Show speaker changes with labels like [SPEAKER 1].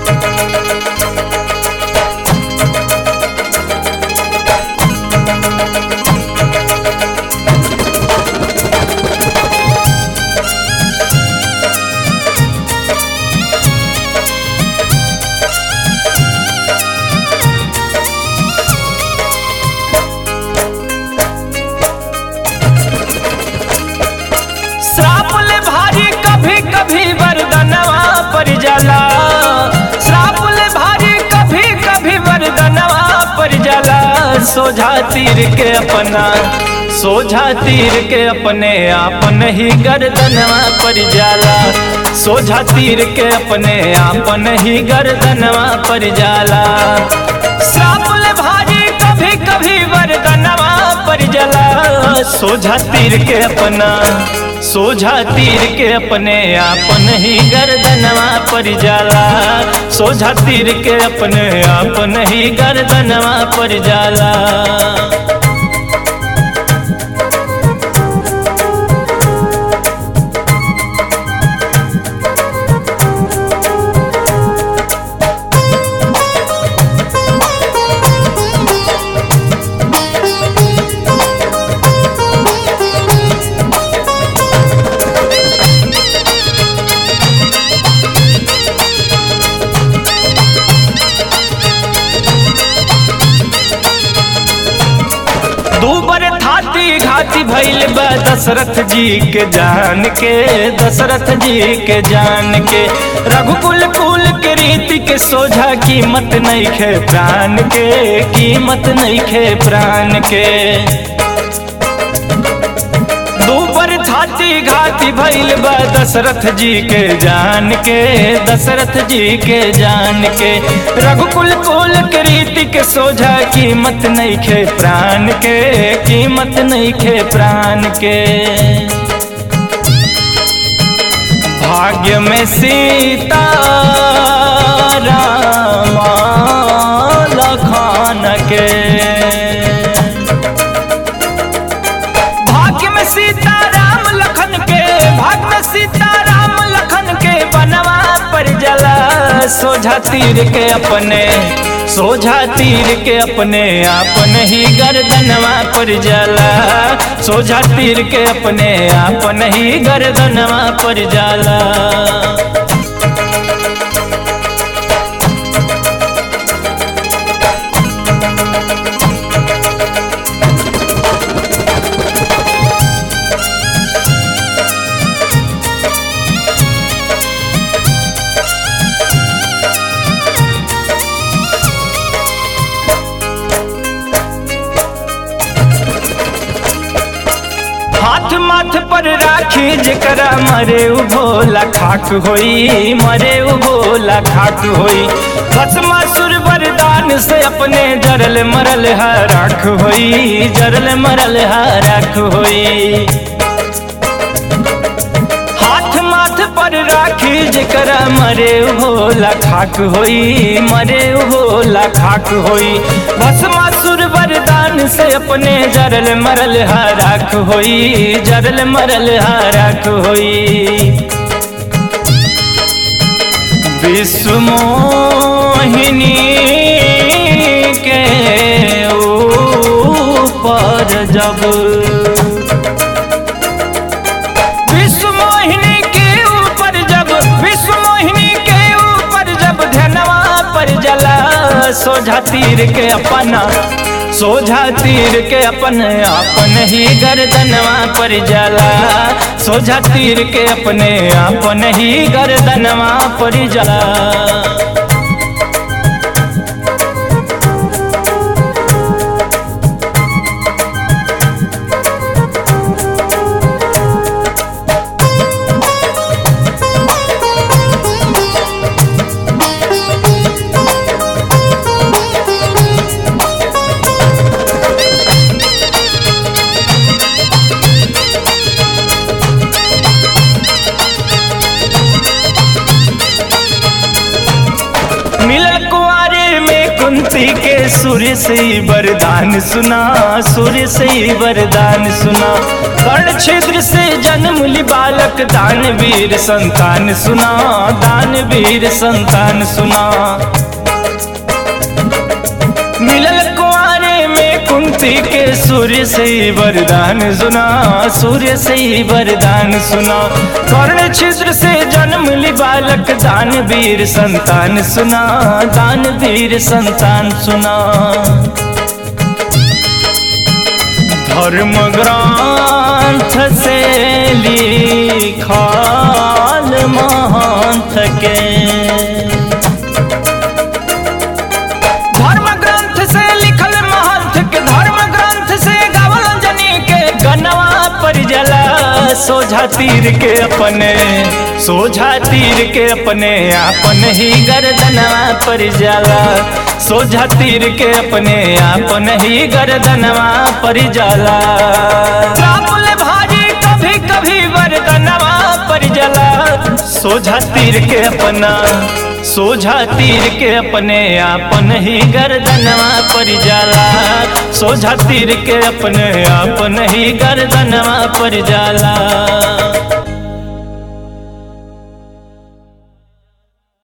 [SPEAKER 1] श्राप ले भारी कभी कभी वरदनवा पर जाला श्राप ले भारी कभी कभी वरदनवा पर जाला सोझा तीर के अपना सोझा तीर के अपने आपन ही गर्दनवा पर जाला सोझा तीर के अपने आपन ही गर्दनवा पर जाला श्राप ले भारी कभी कभी वरदनवा पर जाला सोझा तीर के अपना सोझा तीर के अपने आपन ही गर्दनवा पर जाला सोझा तीर के अपने आपन ही गर्दनवा पर जाला दूबर थाती घाती भइल बा दशरथ जी के जान के दशरथ जी के जान के रघुकुल कुल के रीति के सोझा कीमत नहीं खे प्राण के कीमत नहीं खे प्राण के दूबर छाती घाती भइल बा दशरथ जी के जान के दशरथ जी के जान के रघुकुल कुल के रीति के सोझा कीमत नहीं खे प्राण के कीमत नहीं खे प्राण के भाग्य में सीता रामा लखान के भाग्य में सीता राम लखन के भाग्य में सीता राम लखन के बनवा पर जला सोझा तीर के अपने सोझा तीर के अपने आपन ही गर्दनवा पर जला सोझा तीर के अपने आपन ही गर्दनवा पर जाला हाथ माथ पर राखी जकरा मरे उ भोला खाक होई मरे उ भोला खाक होई भस्मासुर वरदान से अपने जरल मरल है राख होई जरल मरल है राख होई हाथ माथ पर राखी जकरा मरे उ भोला खाक होई मरे उ भोला खाक होई भस्मासुर वरदान से अपने जरल मरल हराक होई जरल मरल हराक होई विश्व मोहिनी के ऊपर जब विश्व मोहिनी के ऊपर जब विश्व मोहिनी के ऊपर जब धनवा पर जला सोझा तीर के अपना सोझा तीर के अपन अपन ही गर्दनवा पर जला सोझा तीर के अपने अपन ही गर्दनवा पर जला मिलल कुआरे में कुंती के सूर्य से ही वरदान सुना सूर्य से ही वरदान सुना कर्ण छिद्र से जन्म ली बालक दानवीर संतान सुना दानवीर संतान सुना मिलल कुआरे में कुंती के सूर्य से ही वरदान सुना सूर्य से ही वरदान सुना कर्ण छिद्र से जन्म ली बालक दानवीर संतान सुना दानवीर संतान सुना धर्म ग्रंथ से लिखाल महंत के धर्म ग्रंथ से लिखल महंत के धर्म ग्रंथ से गावल अंजनी के गनवा पर जला सोझा तीर के अपने सोझा तीर के अपने आपन ही गर्दनवा पर जाला सोझा तीर के अपने आपन ही गर्दनवा पर जाला रामुल भारी कभी कभी वरदनवा पर जला सोझा तीर के अपना सोझा तीर के अपने आपन ही गर्दनवा पर जाला सोझा तीर के अपने आपन ही गर्दनवा पर जाला